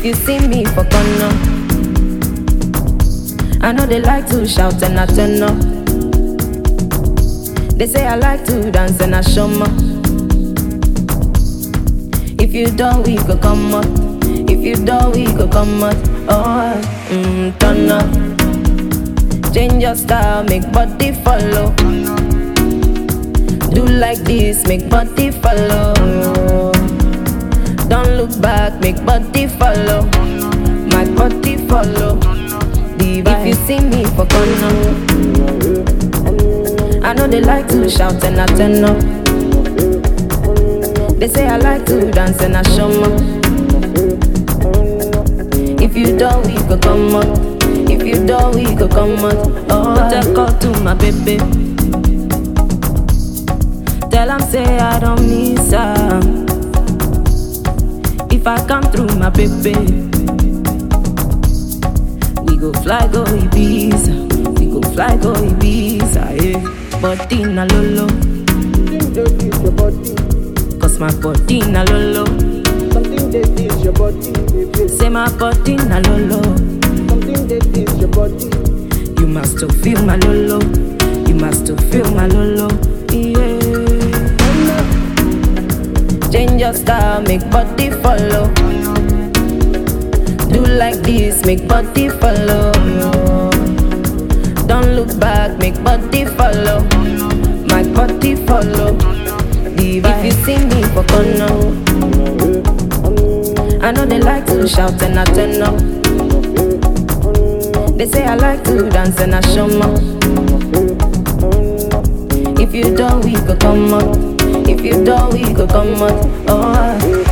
you see me for corner, I know they like to shout and I turn up. They say I like to dance and I show more. If you don't, we go come up. If you don't, we go come up. Oh, mm, turn up. Change your style, make body follow. Do like this, make body follow. Don't look back, make body follow. My body follow. The vibe. If you see me for corner, I know they like to shout and I turn up. They say I like to dance and I show more. If you don't, we go come up. If you don't, we go come out. Oh, take call to my baby. Tell him say I don't miss her. If I come through my baby, we go fly go Ibiza. We go fly go Ibiza, yeah. Body na lolo, Something dey teach your body. cause my body na lolo. Something dey teach your body, baby. Say my body na lolo. Something dey teach your body. You must to feel my lolo. You must to feel my lolo. Yeah. Change your style, make body follow. Do like this, make body follow. Don't look back, make body follow. My body follow. The vibe. If you see me for corner, I know they like to shout and I turn up. They say I like to dance and I show more. If you don't, we go come up. If you don't, we go come out. Oh,